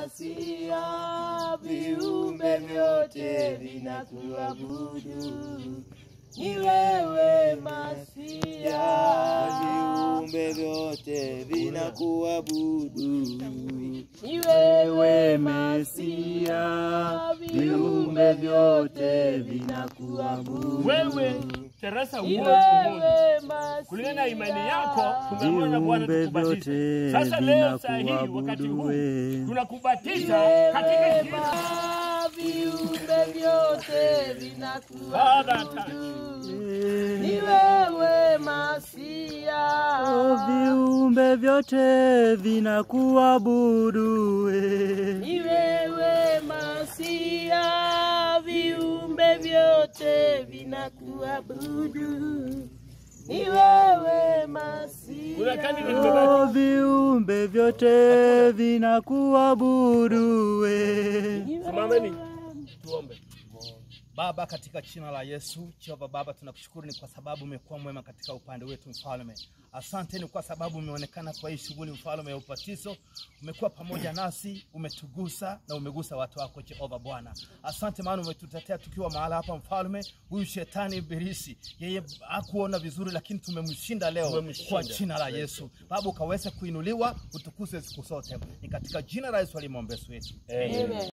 Masia, viumbe vyote vinakuabudu. Ni wewe Masia, viumbe vyote vinakuabudu. ni wewe Mesia, viumbe vyote vinakuabudu. Wewe Teresa Ni Umoja Umoja, wewe Masia, kulingana na imani yako tumeamua na Bwana Viumbe tukubatize. vyote Sasa leo saa hii vinakuabudu wakati huu wewe. tunakubatiza katika jina Wema, viumbe vyote Baba, vinakuabudu. Ni wewe Masia, Oh, viumbe vyote vinakuabudu wewe. ni wewe Masia, viumbe vyote vinakuabudu. Ni wewe Masia, Kuna kani nimebaki. Oh, viumbe vyote vinakuabudu wewe. Simameni tuombe. Baba, katika jina la Yesu, Jehova Baba, tunakushukuru ni kwa sababu umekuwa mwema katika upande wetu mfalme. Asante ni kwa sababu umeonekana kwa hii shughuli mfalme ya ubatizo, umekuwa pamoja nasi, umetugusa na umegusa watu wako Jehova Bwana. Asante maana umetutetea tukiwa mahala hapa mfalme. Huyu shetani ibilisi, yeye hakuona vizuri, lakini tumemshinda leo Tumemshinda. kwa jina la Yesu. Baba, ukaweze kuinuliwa, utukuzwe siku zote. Ni katika jina la Yesu alimwombea wetu. Amen. Amen.